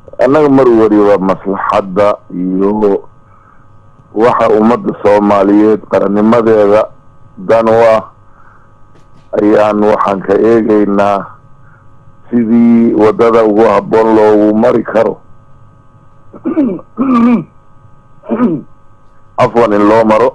annaga mar waliba maslaxadda iyo waxa ummadda soomaaliyeed qarannimadeeda dan u ah ayaan waxaan ka eegaynaa sidii waddada ugu habboon loogu mari karo afwan in loo maro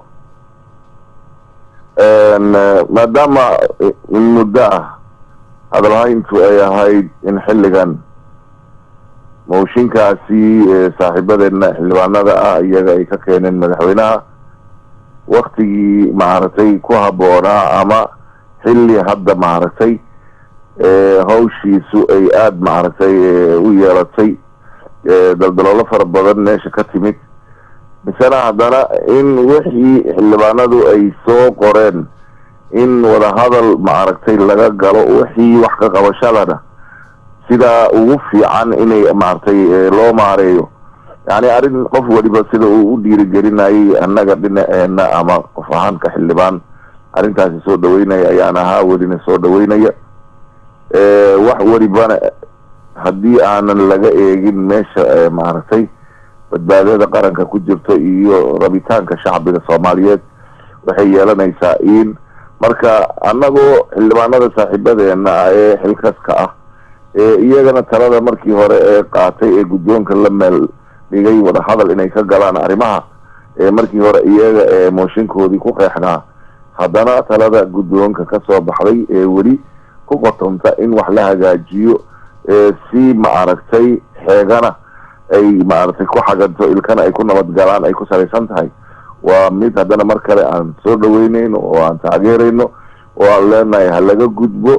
maadaama in muddo ah hadalhayntu ay ahayd in xilligan mooshinkaasi saaxiibadeena xildhibaanada ah iyaga ay ka keeneen madaxweynaha waktigii maaragtay ku habboonaa ama xilli hadda maaragtay hawshiisu ay aada maaragtay u yeelatay daldaloolo fara badan meesha ka timid misena haddana in wixii xildhibaanadu ay soo qoreen in wadahadal maaragtay laga galo wixii wax ka qabashadana sidaa ugu fiican inay maaragtay loo maareeyo yani arrin qof waliba sida uu u dhiirigelinayay annaga dhinaceena ama qof ahaanka xildhibaan arrintaasi soo dhaweynaya ayaan ahaa welina soo dhaweynaya wax welibana haddii aanan laga eegin meesha maaragtay badbaadada qaranka ku jirto iyo rabitaanka shacbiga soomaaliyeed waxay yeelanaysaa in marka annagoo xildhibaanada saaxiibadeena ah ee xilkaska ah ee iyagana talada markii hore ee qaatay ee guddoonka la meel dhigay wadahadal inay ka galaan arrimaha ee markii hore iyaga ee mooshinkoodii ku qeexnaa haddana talada guddoonka kasoo baxday ee weli ku qotonta in wax la hagaajiyo si maaragtay xeegana ay maaragtay ku xaganto ilkana ay ku nabadgalaan ay ku salaysan tahay waa mid haddana mar kale aan soo dhaweyneyno oo aan taageerayno oo aan leenahay ha laga gudbo